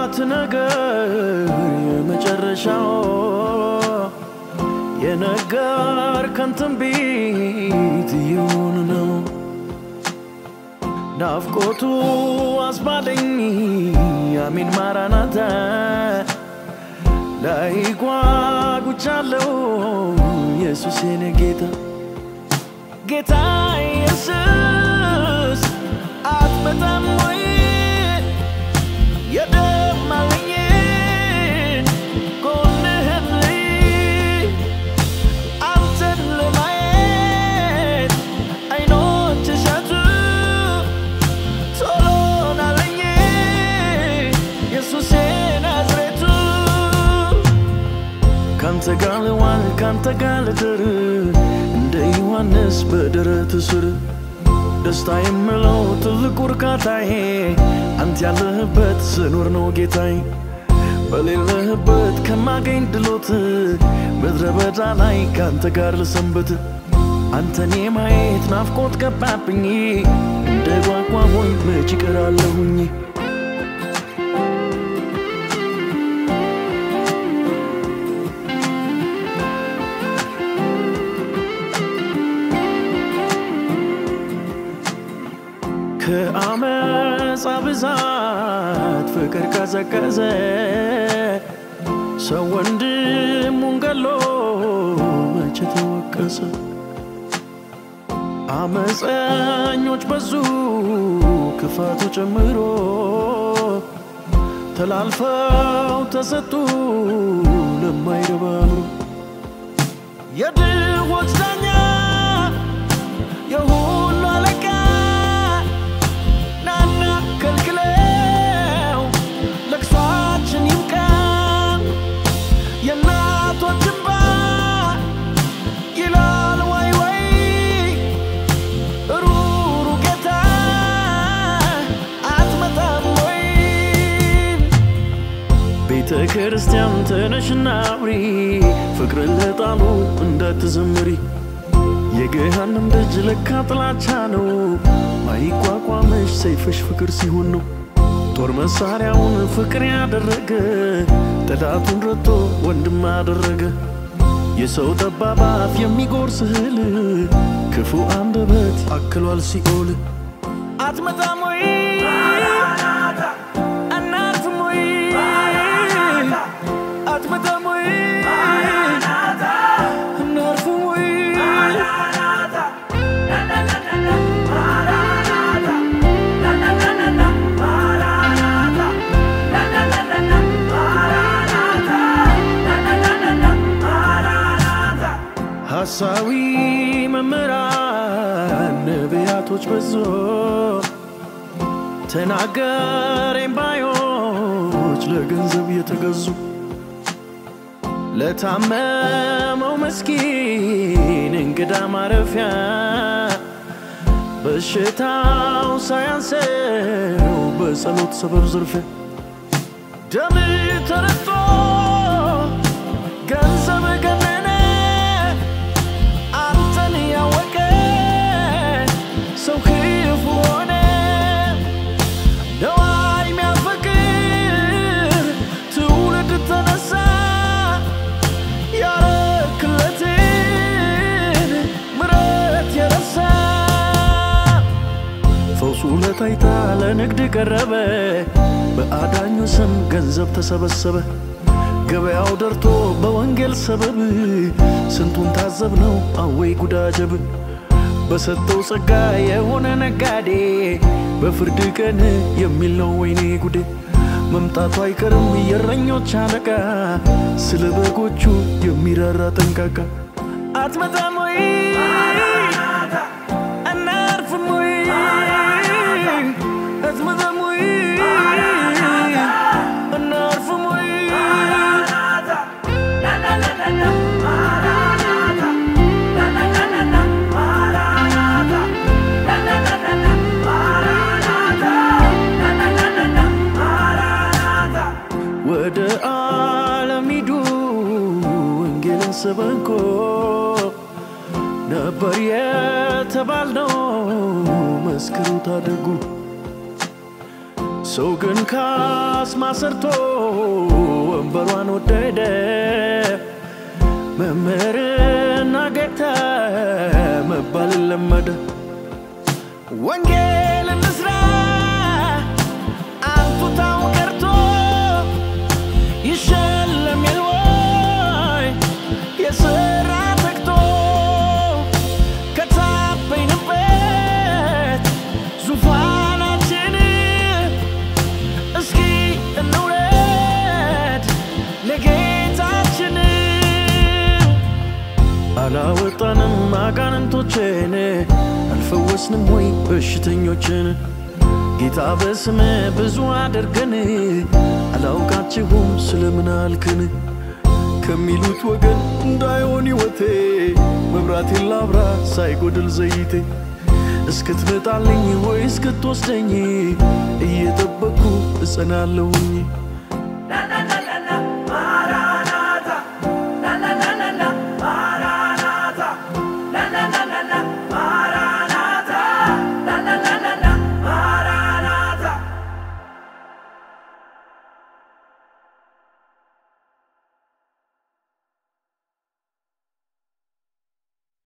የጠላት ነገር የመጨረሻው የነገርከን ትንቢት ይሁን ነው። ናፍቆቱ አስባለኝ አሜን ማራናታ ላይ ጓጉቻለሁ ኢየሱስ የኔ ጌታ ጌታ ኢየሱስ አትመጣም ወይ የደማልኝ ጎንህን ልይ አንተን ለማየት አይኖች ሻቱ ቶሎ ናለኝ ኢየሱስ ናዝሬቱ ካንተ ጋር ልዋል ካንተ ጋር ልድር እንደ ዮሐንስ በደረት ስር ደስታ የምለው ትልቁ እርካታዬ አንተ ያለህበት ስኖር ነው ጌታዬ በሌለህበት ከማገኝ ድሎት ምድረ በዳ ላይ ከአንተ ጋር ልሰንበት አንተን የማየት ናፍቆት ገባብኝ እንደ ጓጓሞኝ መች ይቀራለሁኝ ከአመፃ ብዛት ፍቅር ቀዘቀዘ ሰው ወንድሙን ገሎ መቼ ተወቀሰ አመፀኞች በዙ ክፋቱ ጨምሮ ተላልፈው ተሰጡ ለማይረባ አእምሮ የድሆች ዳኛ የሁሉ አለቃ ናና ከልክለው ለቅሷችን ይብቃ የእናቶች እንባ ይላል ወይ ወይ ሩሩ ጌታ አትመጣም ወይ ቤተ ክርስቲያን ተነሽና አብሪ ፍቅርን ለጣሉ እንዳትዘምሪ የገሃነም ደጅ ለካ ጥላቻ ነው ማይቋቋመሽ ሰይፍሽ ፍቅር ሲሆን ነው ጦር መሳሪያውን ፍቅር ያደረገ ጠላቱን ረቶ ወንድም አደረገ የሰው ጠባብ አፍ የሚጎርስ እህል ክፉ አንደበት አክሏል ሲኦል አትመጣም ወይ አናርፍም ወይ አትመጣም ወይ አናርፍም ወይ ሐሳዊ መምህራን ነቢያቶች በዞ ተናገረኝ ባዮች ለገንዘብ የተገዙ ለታመመው መስኪን እንግዳ ማረፊያ በሽታው ሳያንሰው በጸሎት ሰበብ ዝርፊያ ደም ተረቶ ገንዘብ ገነነ አንተን ያወቀ ሰው ክፉ ሆነ ነዋይ ሚያፈቅር ትውልድ ተነሳ ያረክለትን ምረት የረሳ ፈውሱ ለታይታ ለንግድ ቀረበ በአዳኙ ስም ገንዘብ ተሰበሰበ ገበያው ደርቶ በወንጌል ሰበብ ስንቱን ታዘብነው አወይ ጉዳጀብ በሰጠው ጸጋ የሆነ ነጋዴ በፍርድ ቀን የሚል ነው ወይኔ ጉዴ መምጣቱ አይቀርም የእረኞች አለቃ ስለ በጎቹ የሚራራ ጠንቃቃ አትመጣም ወይ አናርፍም ወይ አትመጣም ወይ አናርፍም ወይ ወደ ዓለም ሂዱ ወንጌልን ሰበኮ ነበር የተባልነው መስክሩ ታደጉ ሰው ግን ካስማ ሰርቶ ወንበሯን ወደደ። መምህርና ጌታ መባል ለመደ። ወንጌል እንስራ አንቱታው ቀርቶ ይሸለም የልወይ የስራ ተግቶ ከታበይንበት ዙፋናችን እስኪ እንውረድ ለጌታችን አላወጣንም አጋንንቶችን አልፈወስንም ወይ በሽተኞችን ጌታ በስም ብዙ አድርገን አላውቃችሁም ስለምን አልክን ከሚሉት ወገን እንዳይሆን ሕይወቴ መብራቴን ላብራ ሳይጎድል ዘይቴ እስክትመጣልኝ ወይ እስክትወስደኝ እየጠበቅኩ እጸናለሁኝ